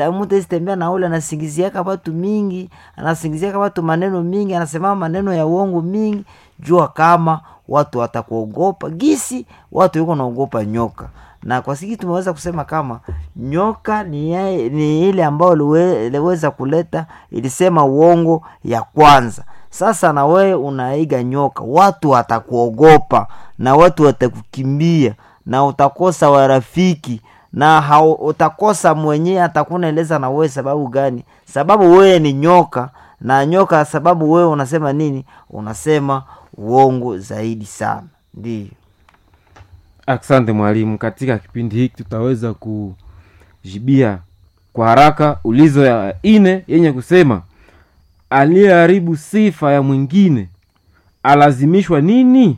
mtu esitembea na ule anasingiziaka watu mingi anasingiziaka watu maneno mingi anasema maneno ya uongo mingi jua kama watu watakuogopa gisi watu yuko naogopa nyoka na kwa siki tumeweza kusema kama nyoka ni, yae- ni ile ambayo liwe- iliweza kuleta ilisema uongo ya kwanza sasa na wewe unaiga nyoka watu watakuogopa na watu watakukimbia na utakosa warafiki na hau, utakosa mwenyewe atakunaeleza na wewe sababu gani sababu wewe ni nyoka na nyoka sababu wewe unasema nini unasema uongo zaidi sana ndio asante mwalimu katika kipindi hiki tutaweza kujibia kwa haraka ulizo ya ine yenye kusema aliyeharibu sifa ya mwingine alazimishwa nini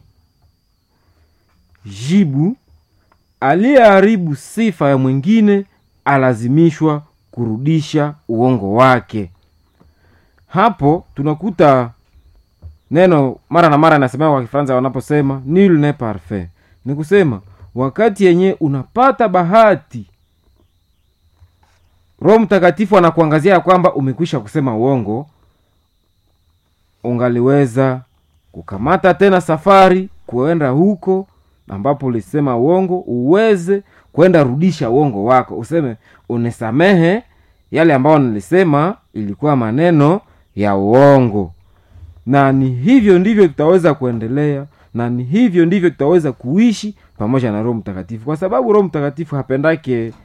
jibu aliyeharibu sifa ya mwingine alazimishwa kurudisha uongo wake hapo tunakuta neno mara na mara inasemewa kwa kifaransa wanaposema nul ne parfait ni kusema wakati yenye unapata bahati roho mtakatifu anakuangazia ya kwamba umekwisha kusema uongo ungaliweza kukamata tena safari kuenda huko ambapo ulisema uongo uweze kwenda rudisha uongo wako useme unisamehe yale ambayo nilisema ilikuwa maneno ya uongo na ni hivyo ndivyo tutaweza kuendelea na ni hivyo ndivyo tutaweza kuishi pamoja na roho mtakatifu kwa sababu roho mtakatifu hapendake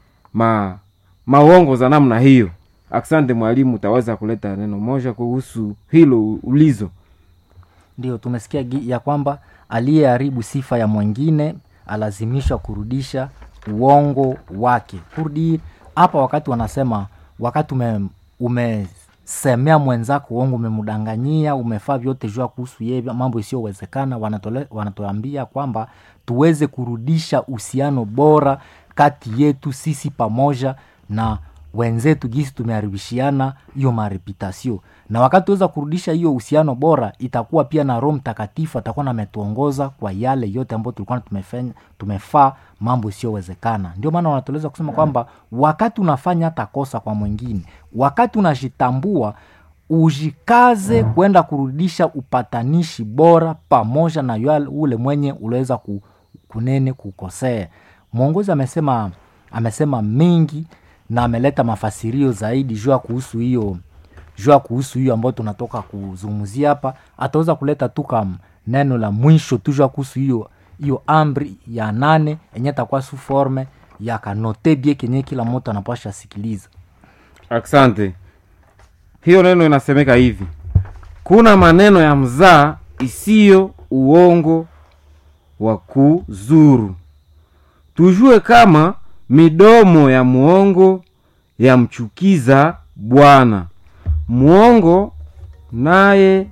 ma mauongo za namna hiyo asante mwalimu utaweza kuleta neno moja kuhusu hilo ulizo ndio tumesikia gi- ya kwamba aliyeharibu sifa ya mwingine alazimishwa kurudisha uongo wake kurdi hapa wakati wanasema wakati ume, umesemea mwenzako uongo umemdanganyia umefaa vyote jua kuhusu yeye mambo isiyowezekana wanatole- wanatuambia kwamba tuweze kurudisha uhusiano bora kati yetu sisi pamoja na wenzetu gisi tumeharibishiana hiyo mareputasio na wakati tuweza kurudisha hiyo uhusiano bora itakuwa pia na roho mtakatifu atakuwa nametuongoza kwa yale yote ambayo tulikuwa tumefanya tumefaa mambo isiyowezekana ndio maana wanatueleza kusema kwamba wakati unafanya hata kosa kwa mwingine wakati unajitambua ujikaze kwenda kurudisha upatanishi bora pamoja na yale ule mwenye uliweza ku, kunene kukosea mwongozi amesema amesema mengi na ameleta mafasirio zaidi jua kuhusu hiyo jua kuhusu hiyo ambayo tunatoka kuzungumzia hapa ataweza kuleta tu kam neno la mwisho tu jua kuhusu hiyo hiyo amri ya nane enye takuwa su forme ya kanote bie kenye kila mtu anapasha sikiliza asante hiyo neno inasemeka hivi kuna maneno ya mzaa isiyo uongo wa kuzuru tujue kama midomo ya muongo yamchukiza bwana muongo naye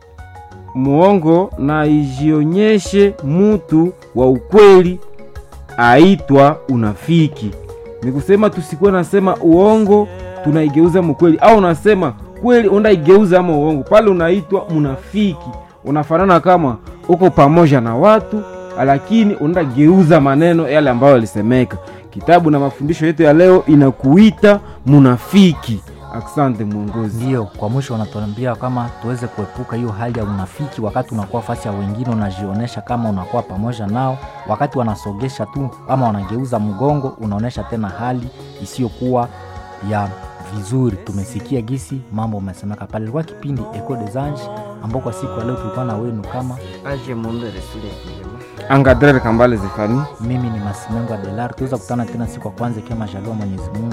muongo na ijionyeshe mutu wa ukweli aitwa unafiki ni kusema tusikuwe nasema uongo tunaigeuza mkweli au unasema kweli undaigeuza ama uongo pale unaitwa mnafiki unafanana kama uko pamoja na watu lakini unageuza maneno yale ambayo yalisemeka kitabu na mafundisho yetu ya leo inakuita munafiki asante mwongozi ndio kwa mwisho wanatuambia kama tuweze kuepuka hiyo hali ya unafiki wakati unakuwa fasi ya wengine unajionyesha kama unakuwa pamoja nao wakati wanasogesha tu ama wanageuza mgongo unaonyesha tena hali isiyokuwa ya vizuri tumesikia gisi mambo umesemeka pale ilikuwa kipindi eco des anges ambao kwa siku ya leo tulikuwa na wenu kama aje mumbere sule kilema angadrere kambale zefani mimi ni masimengo adelar tuweza kutana tena siku ya kwanza ikiwa majaliwa mwenyezi mungu